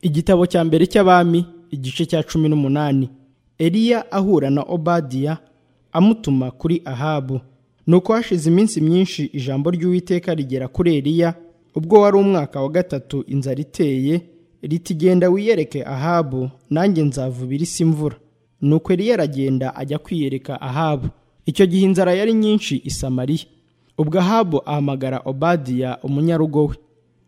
igitabo cya mbere cy'abami igice cya cumi n'umunani eliya ahura na obadiya amutuma kuri ahabu nuko hashize iminsi myinshi ijambo ry'uwiteka rigera kuri eliya ubwo wari umwaka wa gatatu inzara iteye riti genda wiyereke ahabu nanjye nzavuba irisi imvura nuko eliya aragenda ajya kwiyereka ahabu icyo gihe inzara yari nyinshi i samariya ubwo ahabu ahamagara obadiya umunyarugo we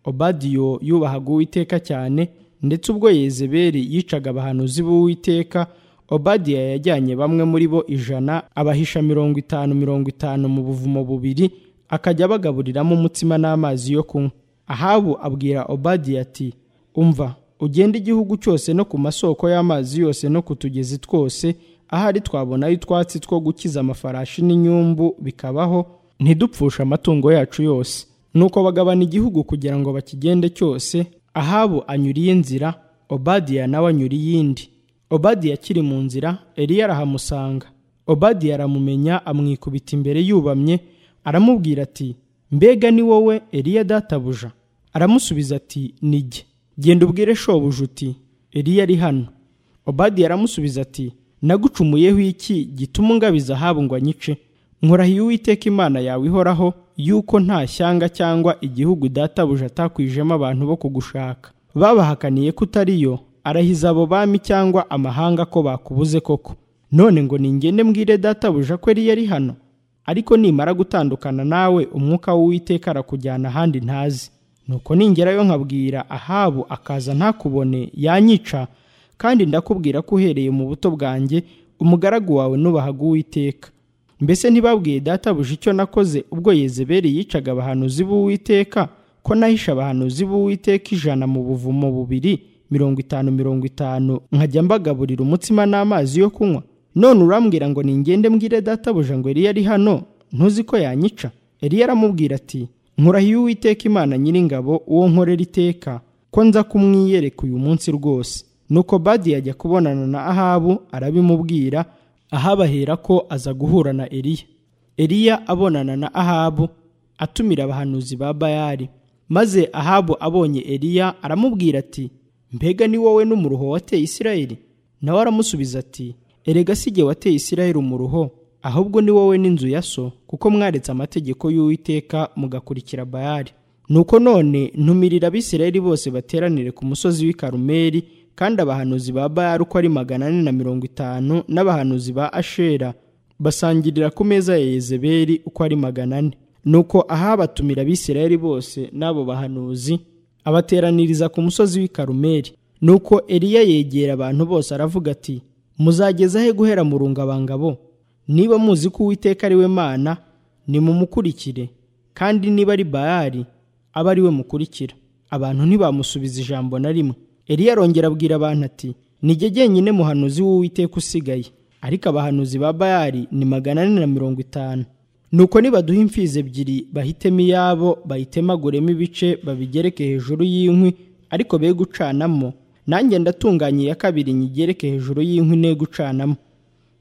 obadiyo yubahaga uwiteka cyane ndetse ubwo yezebeli yicaga abahanuzi b'uwiteka obadiya yajyanye bamwe muri bo ijana abahisha mirongo itanu mirongo itanu mu buvumo bubiri akajya abagaburiramo umutsima n'amazi yo kunywa ahabu abwira obadiya ati umva ugende igihugu cyose no ku masoko y'amazi yose no ku tugezi twose ahari twabonayo utwatsi two gukiza amafarashi n'inyumbu bikabaho ntidupfushe amatungo yacu yose nuko bagabana igihugu kugira ngo bakigende cyose ahabu anyuriye inzira obadiya nawe anyura iyindi obadiya akiri mu nzira eliya arahamusanga obadiya aramumenya amwikubita imbere yubamye aramubwira ati mbega ni wowe eliya databuja aramusubiza ati nijye genda ubwire shobuja uti eliya ari hano obadiya aramusubiza ati nagucumuyeho iki gituma ungabiza ahabu ngo anyice nkorahiye uwiteka imana yawe ihoraho yuko nta shyanga cyangwa igihugu databuja atakwijemo abantu bo kugushaka babahakaniye ko utari yo arahiza abo bami cyangwa amahanga ko bakubuze koko none ngo ningende mbwire databuja ko yari yari hano ariko nimara gutandukana nawe umwuka w'uwiteka arakujyana ahandi ntazi nuko ningerayo nkabwira ahabu akaza ntakubone yanyica kandi ndakubwira ko uhereye mu buto bwanjye umugaragu wawe nubahaga uwiteka mbese ntibabwiye databuja icyo nakoze ubwo yezebeli yicaga abahanuzi b'uwiteka ko nahisha abahanuzi b'uwiteka ijana mu buvumo bubiri mirongo itanu mirongo itanu nkajya mbagaburira umutsima n'amazi yo kunywa none urambwira ngo ningende mbwire databuja ngo eliya ari hano ntuzi ko yanyica eliya aramubwira ati nkurahiye uwiteka imana nyiringabo uwo nkorera iteka ko nza kumwiyereka uyu munsi rwose nuko badi yajya kubonana na ahabu arabimubwira ahabahera ko aza guhura na eliya eliya abonana na ahabu atumira abahanuzi ba bayali maze ahabu abonye eliya aramubwira ati mbega ni wowe n'umuruho wateye isirayeli nawe aramusubiza ati erega si jye wateye isirayeli umuruho ahubwo ni wowe n'inzu ya so kuko mwaretse amategeko y'uwiteka mugakurikira bayali nuko none ntumirira abisirayeli bose bateranire ku musozi w'i karumeli kandi abahanuzi ba bayari uko ari magana ane na mirongo itanu n'abahanuzi ba ashera basangirira ku meza ya yezebeli uko ari magana ane nuko ahabatumira abisirayeli bose n'abo bahanuzi abateraniriza ku musozi w'i karumeli nuko eliya yegera abantu bose aravuga ati muzageza he guhera mu rungabangabo niba muzi ko uwiteka ari we mana nimumukurikire kandi niba ari bayari abe ari we mukurikira abantu ntibamusubiza ijambo na rimwe eliya arongera abwira abantu ati nijye jyenyine muhanuzi w'uwiteka usigaye ariko abahanuzi ba bayari ni magana ane na mirongo itanu nuko nibaduha imfizi ebyiri bahitemo iyabo bayitemaguremo ibice babigereke hejuru y'inkwi ariko be gucanamo nanjye ndatunganye iya kabiri nyigereke hejuru y'inkwi ne gucanamo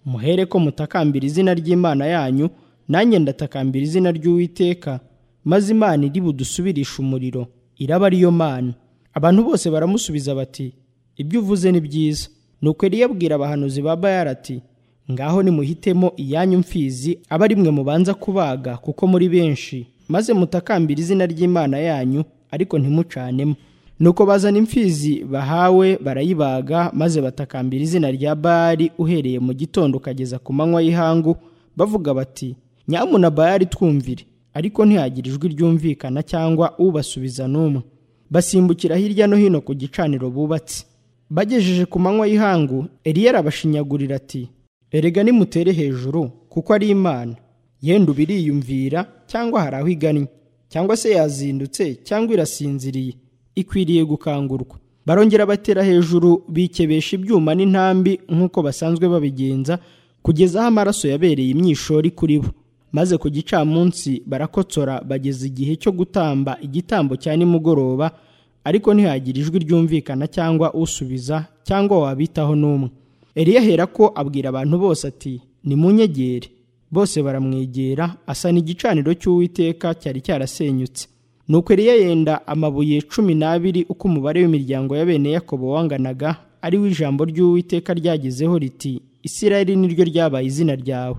muhere ko mutakambira izina ry'imana yanyu nanjye ndatakambira izina ry'uwiteka maze imana iri budusubirishe umuriro iraba ariyo mana abantu bose baramusubiza bati ibyo uvuze ni byiza nuko eliya abwira abahanuzi ba bayari ati ngaho nimuhitemo iyanyu mfizi abe ari mwe mubanza kubaga kuko muri benshi maze mutakambira izina ry'imana yanyu ariko ntimucanemo nuko bazana imfizi bahawe barayibaga maze batakambira izina rya bayari uhereye mu gitondo ukageza ku manywa y'ihangu bavuga bati nyamuna bayari twumvire ariko ntihagire ijwi ryumvikana cyangwa ubasubiza n'umwe basimbukira hirya no hino ku gicaniro bubatse bagejeje ku manywa y'ihangu eliya arabashinyagurira ati erega nimutere hejuru kuko ari imana yenda ubiriyumvira cyangwa hari aho igannye cyangwa se yazindutse cyangwa irasinziriye ikwiriye gukangurwa barongera batera hejuru bikebesha ibyuma n'intambi nk'uko basanzwe babigenza kugeza aho amaraso yabereye imyishori kuri bo maze ku gicamunsi barakotsora bageze igihe cyo gutamba igitambo cya nimugoroba ariko ntihagire ijwi ryumvikana cyangwa usubiza cyangwa wabitaho n'umwe eliya ahera ko abwira abantu bose ati nimunyegere bose baramwegera asana igicaniro cy'uwiteka cyari cyarasenyutse nuko Eliya yenda amabuye cumi n'abiri uko umubare w'imiryango ya bene Yakobo wanganaga ari we ijambo ry'uwiteka ryagezeho riti isirayeli niryo ryabaye izina ryawe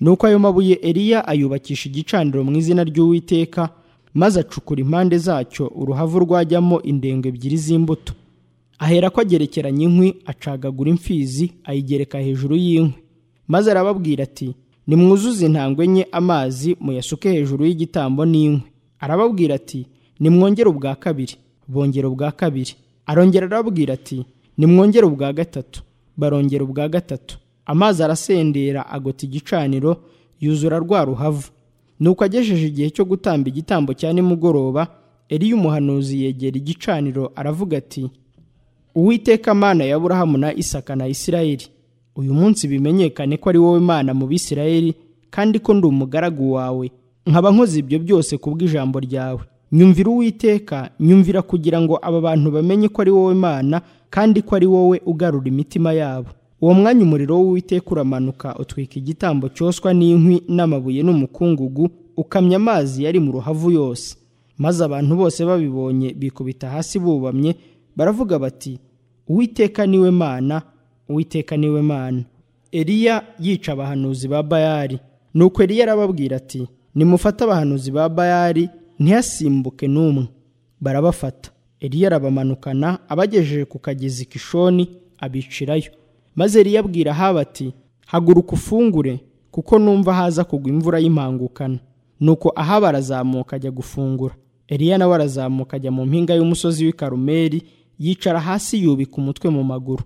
nuko ayo mabuye Eliya ayubakisha igicaniro mu izina ry'uwiteka maze acukura impande zacyo uruhavu rwajyamo indengo ebyiri z'imbuto ahera ko agerekeranya inkwi acagagura imfizi ayigereka hejuru y'inkwi maze arababwira ati nimwuzuze intangwe enye amazi muyasuke hejuru y'igitambo n'inkwi arababwira ati nimwongere ubwa kabiri bongera ubwa kabiri arongera arababwira ati nimwongere ubwa gatatu barongera ubwa gatatu amazi arasendera agota igicaniro yuzura rwa ruhavu nuko agejeje igihe cyo gutamba igitambo cya nimugoroba eriya umuhanuzi yegera igicaniro aravuga ati uwiteka mana ya burahamu na isaka na isirayeli uyu munsi bimenyekane ko ari wowe mana mu bisirayeli kandi ko ndi umugaragu wawe nkaba nkoze ibyo byose ku bw'ijambo ryawe nyumvira uwiteka nyumvira kugira ngo aba bantu bamenye ko ari wowe mana kandi ko ari wowe ugarura imitima yabo uwo mwanya umuriro w'uwiteka uramanuka utwika igitambo cyoswa n'inkwi n'amabuye n'umukungugu ukamya amazi yari mu ruhavu yose maze abantu bose babibonye bikubita hasi bubamye baravuga bati uwiteka niwe mana uwiteka niwe mana eliya yica abahanuzi ba bayari nuko eliya arababwira ati nimufate abahanuzi ba bayari ntihasimbuke n'umwe barabafata eliya arabamanukana abagejeje ku kagezi kishoni abicirayo maze eliya abwira haba ati haguruka ufungure kuko numva haza kugwa imvura y'impangukana nuko ahaba arazamuka ajya gufungura eliya nawe arazamuka ajya mu mpinga y'umusozi w'i karumeli yicara hasi yubika umutwe mu maguru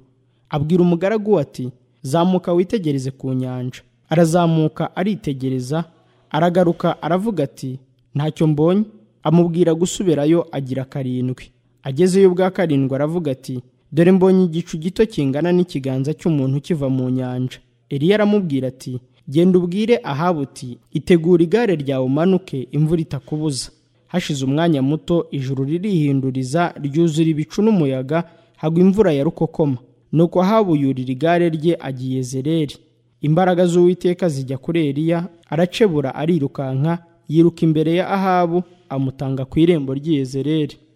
abwira umugaragu ati zamuka witegereze ku nyanja arazamuka aritegereza aragaruka aravuga ati ntacyo mbonye amubwira gusubirayo agira karindwi agezeyo ubwa karindwi aravuga ati dore mbonye igicu gito kingana n'ikiganza cy'umuntu kiva mu nyanja eliya aramubwira ati genda ubwire ahabuti itegura igare ryawe umanuke imvura itakubuza hashize umwanya muto ijuru ririhinduriza ryuzura ibicu n'umuyaga hagwa imvura ya rukokoma nuko ahabu yurira igare rye agiye zereri imbaraga z'uwiteka zijya kuri eliya aracebura arirukanka yiruka imbere ya ahabu amutanga ku irembo ry'iyezereri